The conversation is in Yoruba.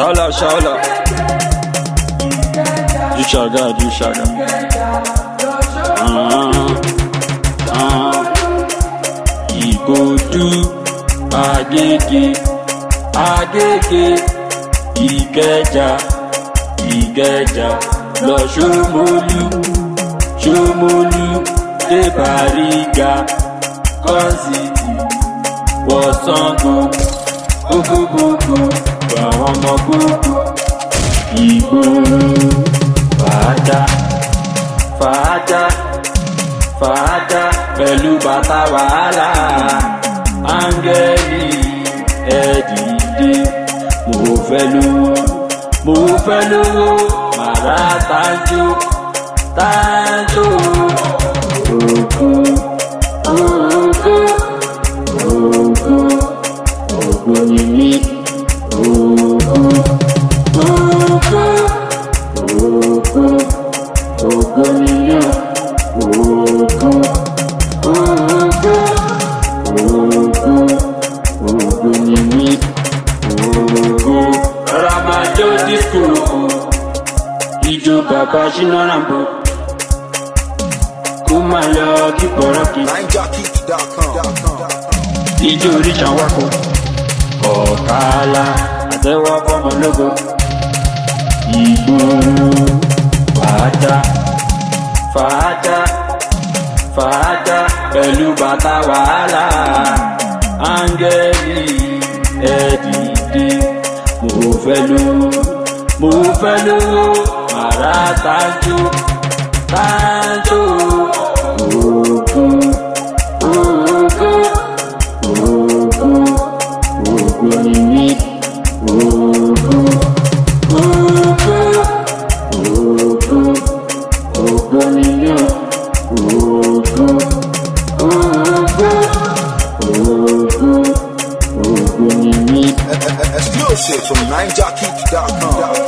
Shala, shala. Du shaga, du shaga. Ah, ah. Ìgòdú, Agége, Agége, Ìkẹjà, Ìkẹjà, lọ Ṣómólú, Ṣómólú, dé Bàrígà, Kọ́sìtì, wọ Ṣàngó, gbogbogbò, àwọn ọmọ gbogbo, ìgboro, fàájà, fàájà, fàájà, pẹ̀lú bàtà wàhálà, áńgẹ́lì ẹ̀dìdì, mo fẹ́ lówó, mo fẹ́ lówó, màrá tájú, tájú, ògùn, ògùn, ògùn, ògùn ni mí, ògùn, ògùn, ògùn, ògùn ni mí, ògùn, ògùn, ògùn, ògùn ni mí, ògùn. Ramajo disco, ijó bàbá Ṣínà Rambo, kó máa lọ kí bọ̀rọ̀ kí. NineJockey.com. ijó oríṣà wákò ọ̀kàlà àtẹ́wọ́ fọmọlógo ìgboro fàájà fàájà fàájà pẹ̀lú bàtà wàhálà áńgẹ́lì ẹ̀dìdì mo fẹ́ lówó mo fẹ́ lówó màrá tájú tájú òògùn òògùn òògùn òògùn ni mí òògùn òògùn òògùn òògùn ni mí òògùn òògùn òògùn òògùn ni mí. Exclusive from NineJockey.com.